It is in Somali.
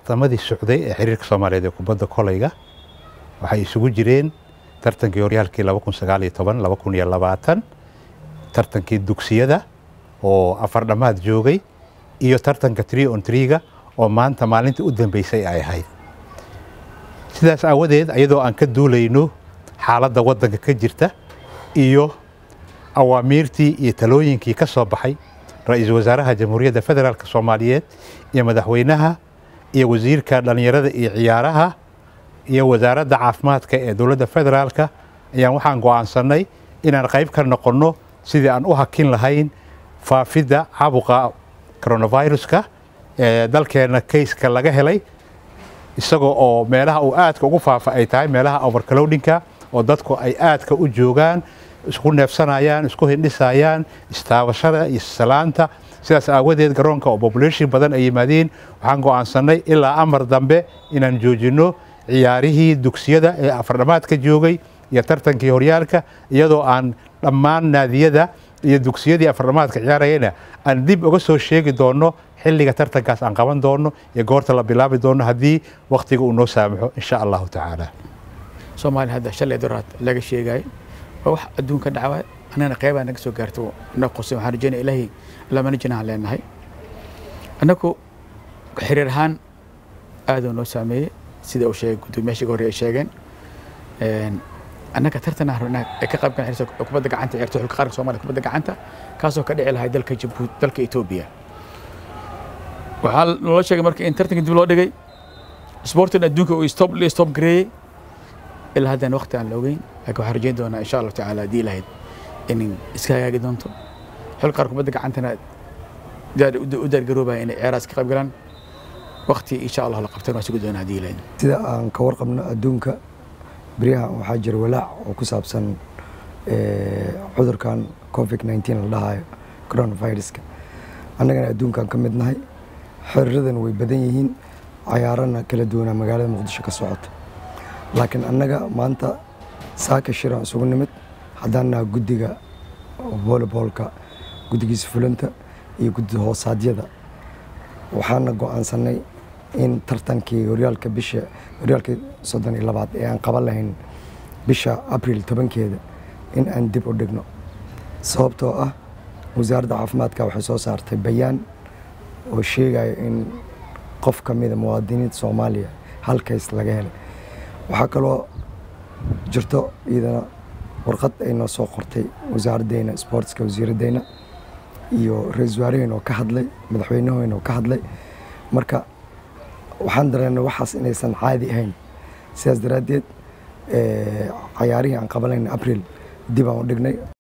tartamadii socday ee xiriirka soomaaliyeed ee kubadda kolayga waxay isugu jireen tartankii horyaalkii tartankii dugsiyada oo afar dhammaad joogay iyo tartanka tree on treega oo maanta maalintii u dambeysay ay ahayd sidaas aawadeed iyadoo aan ka duulayno xaaladda waddanka ka jirta iyo awaamiirtii iyo talooyinkii ka soo baxay ra-iisul wasaaraha jamhuuriyadda federaalk soomaaliyeed iyo madaxweynaha iyo wasiirka dhallinyarada iyo ciyaaraha iyo wasaaradda caafimaadka ee dowladda federaalka ayaan waxaan go'aansannay inaan qayb ka noqonno sidii aan u hakin lahayn faafidda caabuqa coronaviruska ee dalkeenna kayska laga helay isagoo oo meelaha uu aadka ugu faafa ay tahay meelaha overcrowdinka oo dadku ay aadka u joogaan isku neefsanayaan isku hindhisayaan istaabashada iyo salaanta sidaas aawadeed garoonka oo population badan ay yimaadeen waxaan go'aansannay ilaa amar dambe inaan joojinno ciyaarihii dugsiyada ee afardhamaadka joogay iyo tartankii horyaalka iyadoo aan dhammaan naadiyada iyo dugsiyadii afardhamaadka ciyaarayana aan dib uga soo sheegi doonno xilliga tartankaas aan qaban doonno iyo goorta la bilaabi doonno haddii wakhtiga uu noo saamaxo insha allahu tacaala soomaaliya hadda shalay doraad laga sheegayo waa wax adduunka dhacawa annagana qeybaa naga soo gaarto na qusay waxaan rajeynaya ilaahay lamana jinahan leenahay annagu xiriir ahaan aaduu noo saameeyey sida uu sheegay guddoomiyaashii hore ay sheegeen annaga tartan rabnaa ee ka qayb galan kubadda gacanta ciyaarto xulka qaranka soomaaliya kubadda gacanta kaasoo ka dhici lahay dalka jabuuti dalka etoobiya waxaa loola sheegay marka in tartanka dib loo dhigay sportin adduunka uu stop la stop gareeyey ilaa haddaan waqti aan la ogeyn laakiin waxaan rajeyn doonaa insha allahu tacaala haddii lahayd in iska hagaagi doonto xulka qaranka kubadda gacantana u daargaroobaya inay ciyaarahaas ka qayb galaan waqti insha allah la qabtan waa sugi doonaa haddii lahayd sida aan ka warqabno adduunka beryahan waxaa jira walaac oo ku saabsan cudurkan covid nneteen la dhahayo coronaviruska annagana adduunkan ka mid nahay xiriiradan way badan yihiin cayaarana kala duwanaa magaalada muqdisho ka socota laakiin annaga maanta saaka shiraan isugu nimid haddaan naha guddiga volleyboolka guddigiisa fulinta iyo guddida hoosaadyada waxaana go'aansanay in tartankii horyaalka bisha horyaalkii soddon iyo labaad ee aan qaban lahayn bisha abril tobankeeda in aan dib u dhigno sababtoo ah wasaaradda caafimaadka waxay soo saartay bayaan oo sheegaya in qof ka mida muwaadiniinta soomaaliya halkays laga helay waxaa kaloo jirto iyadana warqad ay noo soo qortay wasaaraddeena sportska wasiiraddeena iyo ra-isul wasaaraheen oo ka hadlay madaxweynaheen oo ka hadlay marka waxaan dareennay waxaas inaysan caadi ahayn sidaas daraaddeed cayaarihii aan qabanayna abril dib aan u dhignay